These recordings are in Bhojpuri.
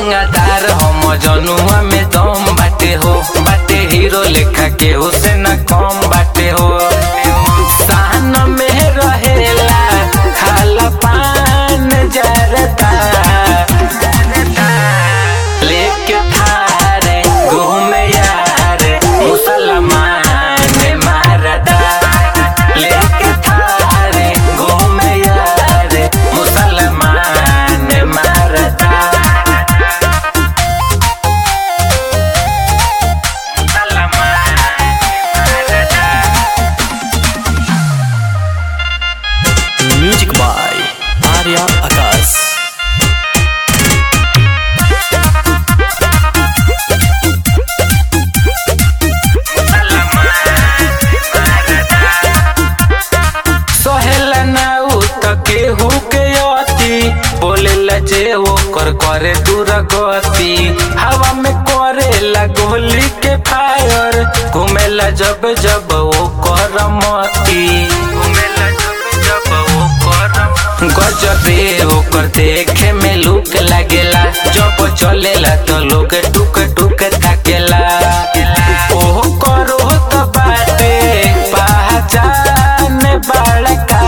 रंगदार हम जनुआ में दम बाटे हो बाटे हीरो लेखा के उसे न कम बाटे हो सहन में रहेला खाला पान जरता लेके थारे घूमे यारे मुसलमान मारदा लेके थारे घूमे यारे मुसलमान मारदा म्यूजिक बाय आर्या आकाश सहेला ना उ त केहू के अति बोलेला जे ओकर करे दूर गति हवा में करेला गोली के फायर घूमेला जब जब ओकर मती घूमेला जब जब ओकर गजबे ओकर देखे में लुक लागेला जब चलेला तो लोग टुक टुक ताकेला ओहो करो तो बाटे पहचान बड़का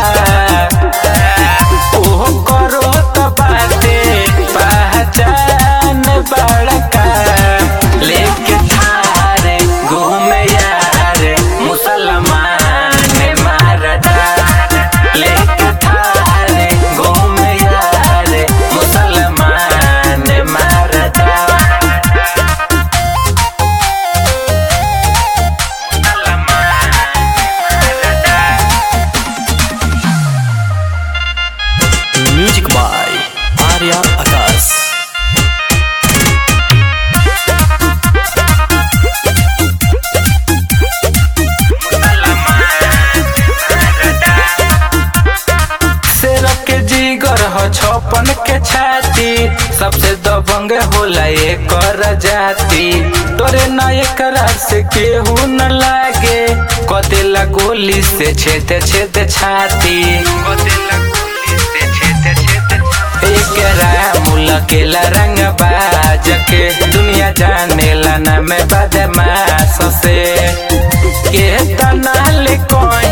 ओहो करो तो बाटे पहचान बड़का लेके थारे घूमे यारे मुसलमान मारदा लेके थारे घूमे यारे मुसलमान मारदा म्यूजिक बाय आर्या आकाश शेर के जीगर ह छपन के छाती सबसे दबंग होला एकर जाति तोरे न एकरा से केहू न लागे कदेला गोली से छेद छेद छाती कदेला गोली से छेद छेद एकरा मुलकेला रंग बाज के दुनिया जानेला ना मैं बदमाश से के तनाल कोई